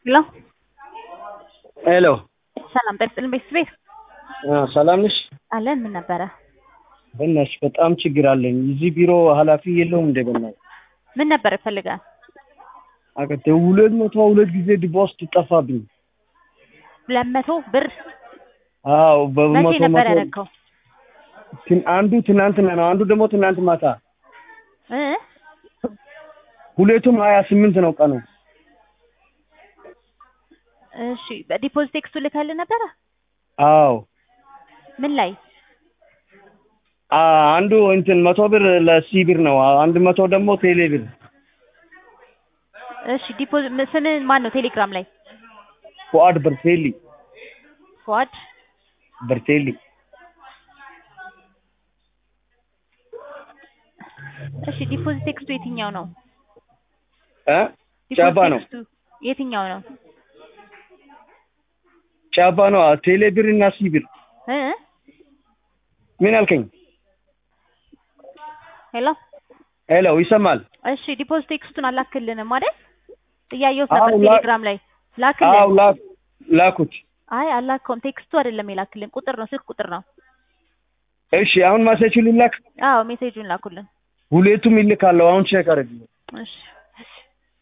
ሄሎ ሄሎ ሰላም ጤና ይስጥልኝ ቤተሰቤ ሰላም ነሽ? አለን ምን ነበረ በእናትሽ በጣም ችግር አለኝ። እዚህ ቢሮ ኃላፊ የለውም እንደ በእናትሽ ምን ነበር ይፈልጋል አቀተ ሁለት መቶ ሁለት ጊዜ ዲፖስት ጠፋብኝ። ሁለት መቶ ብር አዎ መቼ በመቶ ነበር መቶ ያደረግከው ትን- አንዱ ትናንትና ነው፣ አንዱ ደግሞ ትናንት ማታ። እ ሁለቱም ሀያ ስምንት ነው ቀኑ። እሺ በዲፖዚት ቴክስቱ ልከልህ ነበረ አዎ ምን ላይ አ- አንዱ እንትን መቶ ብር ለሲ ብር ነው፣ አንድ መቶ ደግሞ ቴሌ ብር። እሺ ዲፖዚት ስምን ማን ነው ቴሌግራም ላይ ፉአድ በርቴሊ ፏድ በርቴሊ እሺ ዲፖዚት ቴክስቱ የትኛው ነው እ ዲፖዚት ጫባ ነው ቴክስቱ የትኛው ነው ጫባ ነው ቴሌ ብር እና ሲ ብር። እ ምን አልከኝ? ሄሎ ሄሎ ይሰማል? እሺ ዲፖዚት ቴክስቱን አላክልንም አይደል እያየሁት ነበር አዎ፣ ላ- ቴሌግራም ላይ ላክልን አዎ ላ- ላኩት። አይ አላከውም ቴክስቱ አይደለም የላክልን ቁጥር ነው ስልክ ቁጥር ነው እሺ አሁን ማሴች ልላክ። አዎ ሜሴጁን ላኩልን ሁለቱም ይልካለሁ። አሁን ቼክ አድርግ። እሺ